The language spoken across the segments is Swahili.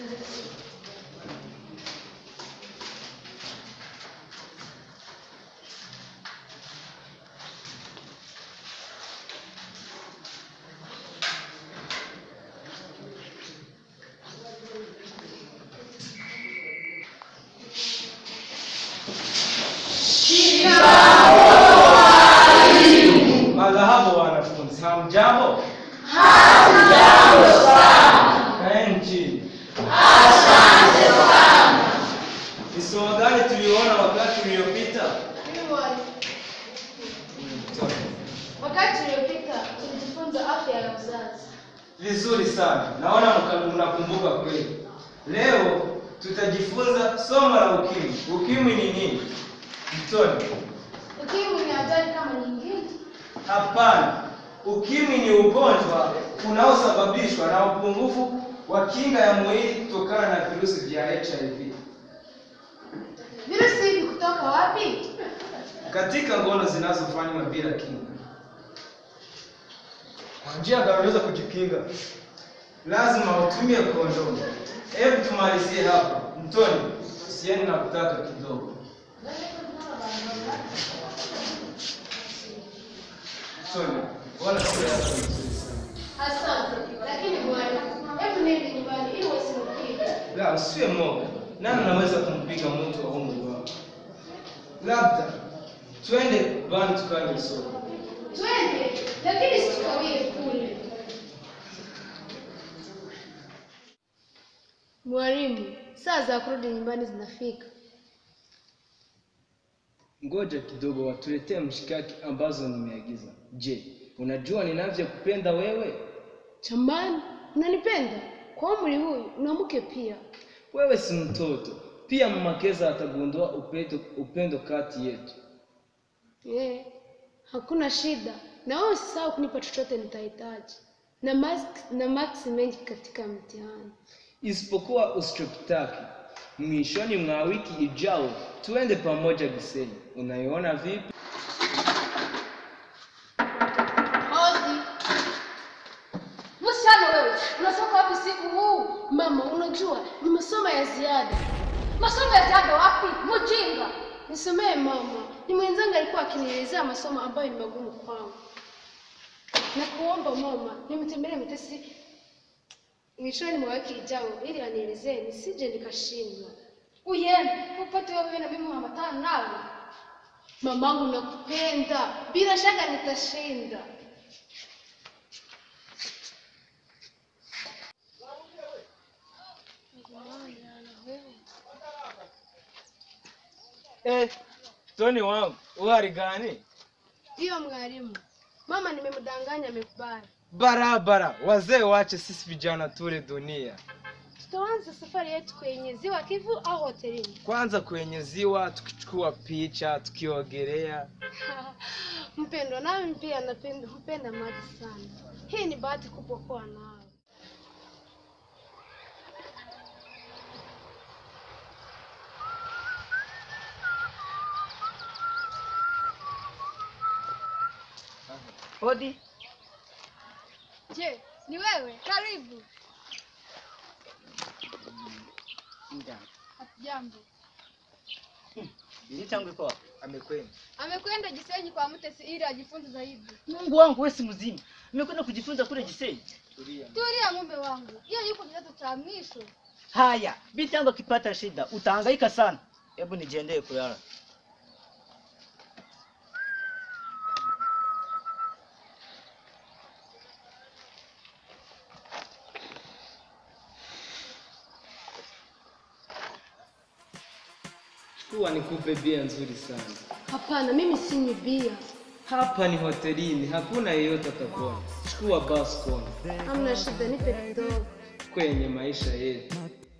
Madhahabu wanafunzi, hamjambo? Kaeni chini. Ni somo gani tuliona wakati uliopita? Wakati uliopita tulijifunza afya ya uzazi. Vizuri sana, naona mka- mnakumbuka kweli. Leo tutajifunza somo la ukimwi. Ukimwi ni nini? Mtoni? Ukimwi ni hatari kama nyingine. Hapana, ukimwi ni ugonjwa unaosababishwa na upungufu wa kinga ya mwili kutokana na virusi vya HIV. Virusi hivi kutoka wapi? Katika ngono zinazofanywa bila kinga, Kwa njia gani unaweza kujikinga? lazima utumie kondomu. Hebu tumalizie hapa. Mtoni, sieni na kutaka kidogo. Mtoni, wala sura yako ni nzuri sana. Asante. Lakini bwana, hebu nende nyumbani ili wasinipige. La, usiwe moga. Nani anaweza kumpiga mtu wa umri wako? Labda twende bani tukanywe soda. Twende, lakini situkawie kule. Mwalimu, saa za kurudi nyumbani zinafika. Ngoja kidogo, watuletee mshikaki ambazo nimeagiza. Je, unajua ninavyokupenda wewe? Chambani, unanipenda? Kwa umri huyu una mke pia. Wewe si mtoto. Pia mama Keza atagundua upendo, upendo kati yetu. Eh, hakuna shida. Na wewe usisahau kunipa chochote nitahitaji. Na max, na max mengi katika mtihani. Isipokuwa usichokitaki. Mwishoni mwa wiki ijao tuende pamoja Gisenyi. Unaiona vipi? Hodi. Msichana wewe, unatoka wapi siku huu? Mama, unajua ni masomo ya ziada. Masomo ya ziada wapi? Mjinga. Nisemee mama, ni mwenzangu alikuwa akinielezea masomo ambayo ni magumu kwangu. Na kuomba mama, nimtembelee mtesi mwishoni mwa wiki ijao ili anielezee nisije nikashindwa. Uyende upate wewe na mimi mamatano nawe. Mamangu nakupenda, bila shaka nitashinda. Eh, Toni wangu, u hali gani? Ndiyo mwalimu, mama nimemdanganya, amekubali. Barabara, wazee wache sisi vijana tule dunia. Tutaanza safari yetu kwenye ziwa Kivu au hotelini? Kwanza kwenye ziwa tukichukua picha, tukiogelea. Mpendwa, nami pia napenda hupenda maji sana. Hii ni bahati kubwa kuwa nawe. Hodi. Je, ni wewe? Karibu. Jambo. Binti yangu iko wapi? Amekwenda. Amekwenda Gisenyi kwa Mtesi ili ajifunze zaidi. Mungu wangu wewe si mzima. Nimekwenda kujifunza kule Jisei. Tulia. Tulia mume wangu, hiyo yuko kidato cha mwisho. Haya, binti yangu akipata shida utahangaika sana. Hebu nijiendee kulala. Chukua nikupe bia nzuri sana. Hapana, mimi sinywi bia. Hapa ni hotelini, hakuna yeyote atakuona. Chukua basi kona Hamna shida, nipe kidogo. kwenye maisha yetu.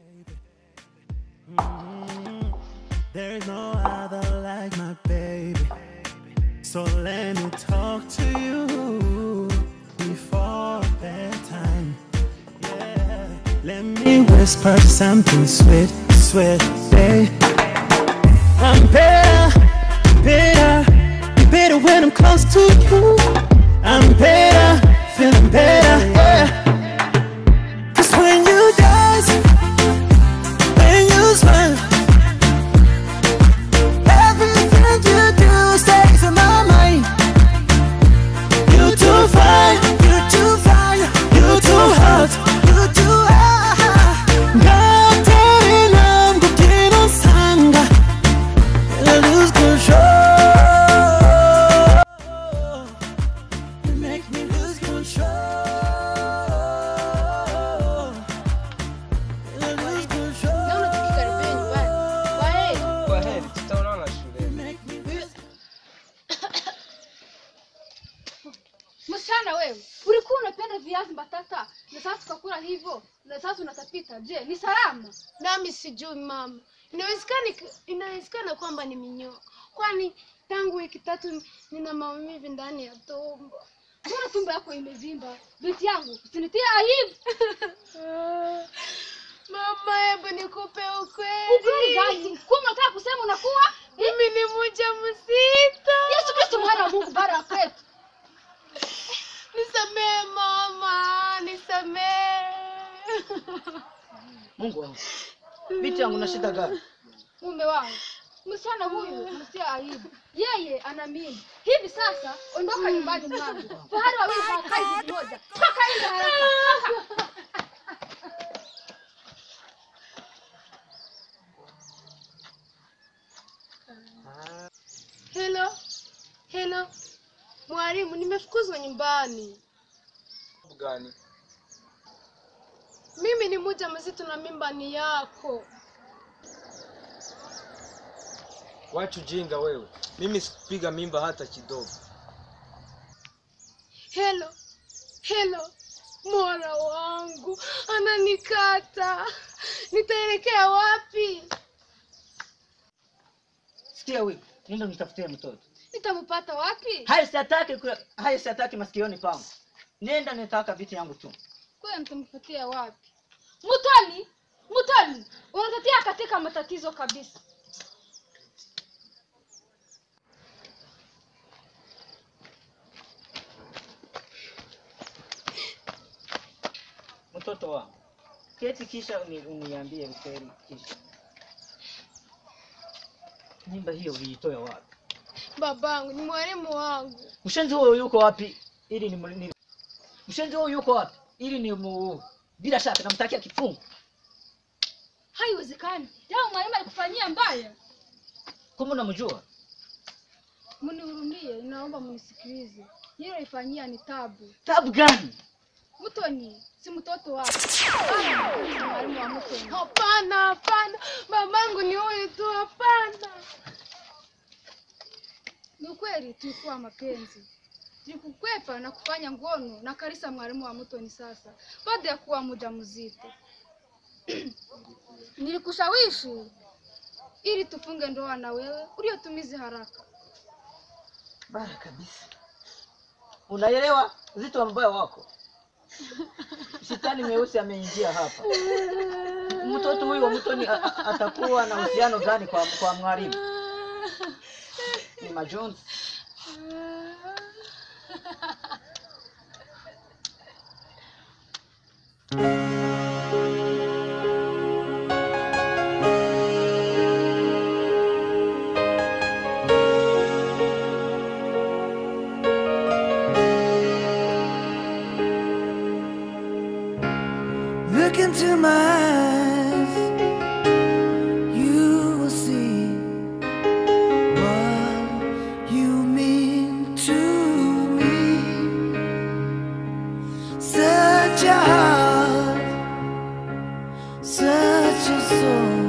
There's no other like my baby. So let me talk to you before bedtime. Yeah. Let me whisper something sweet, sweet, babe. I'm better, better, better when I'm close to you. I'm better, feeling better, yeah. Cause when you dance, wewe ulikuwa unapenda viazi mbatata na sasa tukakula hivyo na sasa unatapika je ni salama nami sijui mama inawezekana inawezekana kwamba ni minyoo kwani tangu wiki tatu nina maumivu ndani ya tumbo mbona tumbo yako imevimba binti yangu usinitie aibu mama hebu nikupe ukweli ukweli gani kuwa unataka kusema unakuwa mimi ni mja mzito yesu kristo mwana wa mungu bara ya kwetu nisamehe mama nisamehe Mungu wangu. Binti yangu na shida gani? mume wangu msichana huyu msia aibu yeye ana mimba hivi sasa ondoka nyumbani mwangu fahari wawili hawakai hivi moja toka nje haraka toka. Hello, hello, mwalimu, nimefukuzwa nyumbani. gani? Mimi ni mja mzito na mimba ni yako. Wachu jinga wewe, mimi sikupiga mimba hata kidogo. Hello, hello, mola wangu ananikata, nitaelekea wapi? Sikia wewe, nenda nitafutie mtoto. nitampata wapi Hayo siataki, ku- hayo siataki masikioni pangu. Nenda nitaka binti yangu tu. kwani nitampatia wapi mutoni mutoni unatatia katika matatizo kabisa Mtoto wangu. Keti kisha uni, uniambie ukweli kisha. Mimba hiyo uliitoa wapi? Babangu ni mwalimu wangu. Mshenzi huyo yuko wapi? Ili ni, ni Mshenzi huyo yuko wapi? Ili ni mu... bila shaka namtakia kifungo. haiwezekani jao mwalimu alikufanyia mbaya Kama unamjua? mnihurumie naomba mnisikilize hilo ifanyia ni tabu Tabu gani? mutoni si mtoto wako Bana, ni mwalimu wa mutoni Hapana, hapana, babangu ni huyu tu, hapana. ni ukweli tulikuwa mapenzi tulikukwepa na kufanya ngono na karisa mwalimu wa mutoni sasa baada ya kuwa muja mzito nilikushawishi ili tufunge ndoa na wewe uliotumizi haraka Bara kabisa. Unaelewa uzito wa mbaya wako? Shetani mweusi ameingia hapa. Mtoto huyu wa mtoni a- a- atakuwa na uhusiano gani kwa, kwa mwalimu? Ni majonzi. Look into my eyes, you will see what you mean to me. Such a heart, such a soul.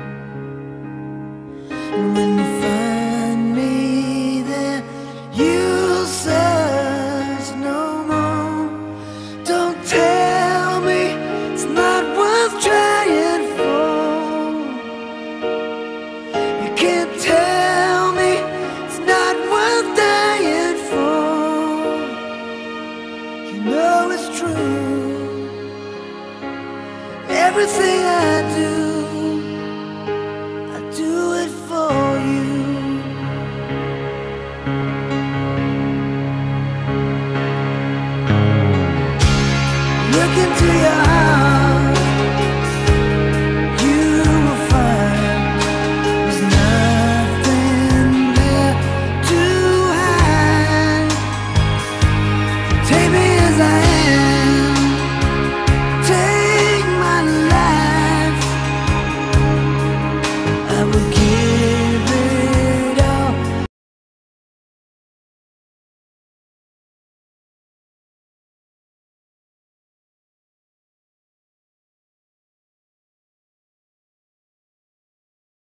And when you find me there, you'll search no more. Don't tell me it's not worth trying for. You can't tell me it's not worth dying for. You know it's true. Everything I do